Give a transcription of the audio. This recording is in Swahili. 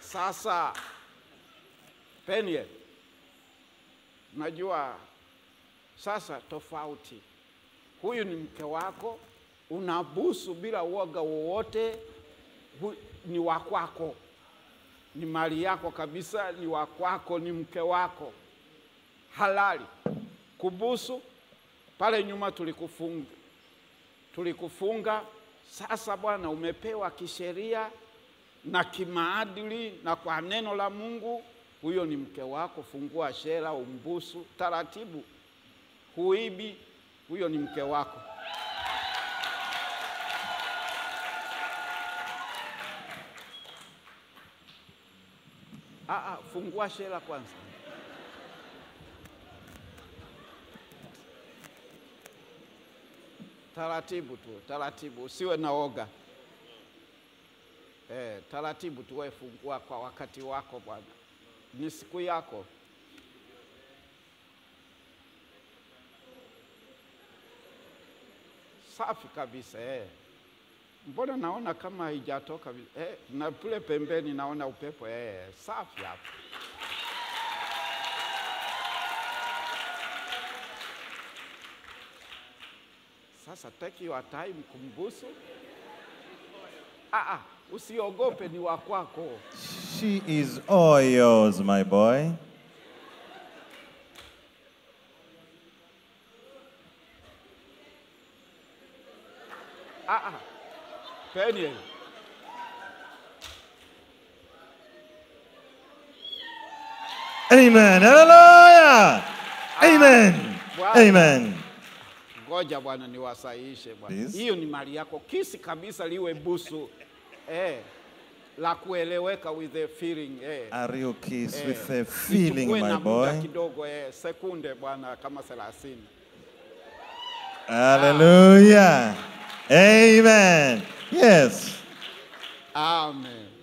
Sasa Peniel, najua sasa tofauti, huyu ni mke wako, unabusu bila uoga wowote, hu- ni wa kwako, ni mali yako kabisa, ni wa kwako, ni mke wako halali. Kubusu pale nyuma tulikufunga, tulikufunga. Sasa bwana, umepewa kisheria na kimaadili na kwa neno la Mungu, huyo ni mke wako. Fungua shera, umbusu taratibu, huibi, huyo ni mke wako. Ah, ah, fungua shera kwanza. Taratibu tu, taratibu, usiwe na oga. Eh, taratibu tu, wewe fungua kwa wakati wako bwana, ni siku yako. Safi kabisa eh. Mbona naona kama haijatoka vi- eh, na kule pembeni naona upepo eh, safi hapo. Sasa take your time kumbusu. Ah, ah, usiogope, ni wa kwako. She is all yours, my boy. Ah, ah. Peniel. Amen. Hallelujah. Amen. Bwana. Amen. Ngoja bwana niwasahihishe bwana. Please. Hiyo ni mali yako, kisi kabisa liwe busu eh, la kueleweka with the feeling eh. A real kiss Eh, with a feeling, nichukue my na muda boy. kidogo eh, sekunde bwana kama 30. Hallelujah. Amen. Yes. Amen.